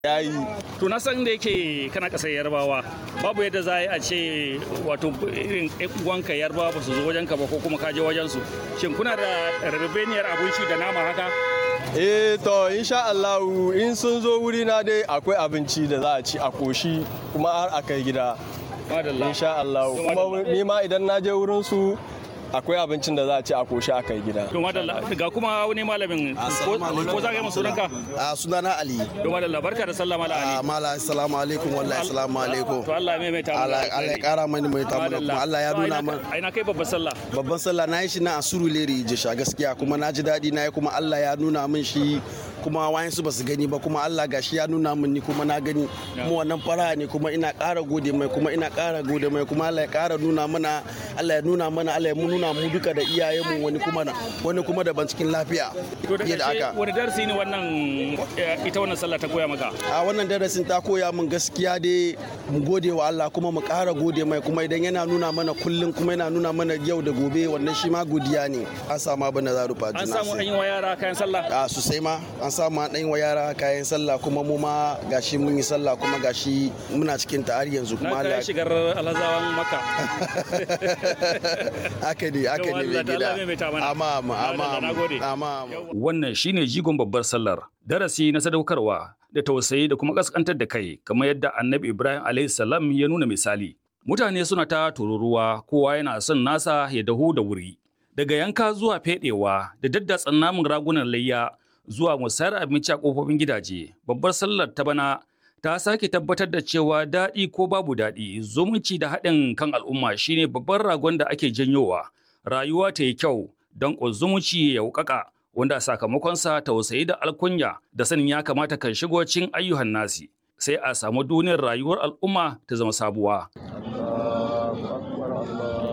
ya yi to na san da yake kana kasar yarbawa babu yadda za a ce wato irin uwanka yarbawa ba su zo wajenka ba ko kuma ka je wajen su shin kuna da rabebeniyar abinci da nama haka eh to insha Allah in sun zo wuri na dai akwai abinci da za a ci a koshi kuma har a kai gida madalla insha Allah kuma ni ma idan na je wurin su akwai abincin da za a ci a koshi a kai gida to madalla ga kuma wani malamin ko ko za ka yi masu ranka a sunana ali to madalla barka da sallama ala a ali mala assalamu alaikum wallahi assalamu alaikum to Allah mai mai ta Allah Allah ya kara mani mai tamu kuma Allah ya nuna man ai na kai babbar sallah babban sallah na yi shi na asuru leri jisha gaskiya kuma na ji daɗi na yi kuma Allah ya nuna min shi kuma wayansu ba su gani ba kuma Allah gashi ya nuna min ni kuma na gani kuma wannan fara ne kuma ina ƙara gode mai kuma ina ƙara gode mai kuma Allah ya ƙara nuna mana Allah ya nuna mana Allah ya nuna mu duka da iyayenmu wani kuma na wani kuma daban cikin lafiya to da fiye da ƙarshe haka wani darasi ne wannan eh, ita wannan sallah ta koya maka a wannan darasin ta koya min gaskiya dai mu gode wa Allah kuma mu ƙara gode mai kuma idan yana nuna mana kullum kuma yana nuna mana yau da gobe wannan shi ma godiya ne an samu abin da za rufa an juna samu an yi wa yara kayan sallah a sosai ma an samu an ɗan wa yara kayan sallah kuma mu ma gashi mun yi sallah kuma gashi muna cikin ta har yanzu kuma na Allah kai shigar alhazawan maka haka ne haka Yau ne Allah mai ta Allah gida mai ta mana. amma amma amma Allah, na gode. amma amma Wannan shine jigon babbar sallar, darasi na sadaukarwa da tausayi da kuma kaskantar da kai, kamar yadda Annabi Ibrahim alayhi salam ya nuna misali. Mutane suna ta tururuwa, kowa yana son nasa ya dahu da wuri. Daga yanka zuwa fedewa da daddatsan namun ragunan layya zuwa musayar abinci a kofofin gidaje, babbar sallar ta bana ta sake tabbatar da cewa daɗi ko babu daɗi, zumunci da haɗin kan al'umma shine babban ragon da ake janyowa. Rayuwa ta yi kyau don zumunci ya wuƙaƙa. wanda sakamakonsa tausayi da alkunya da sanin ya kamata kan shigo cikin ayyuhan nasi sai a samu duniyar rayuwar al'umma ta zama sabuwa.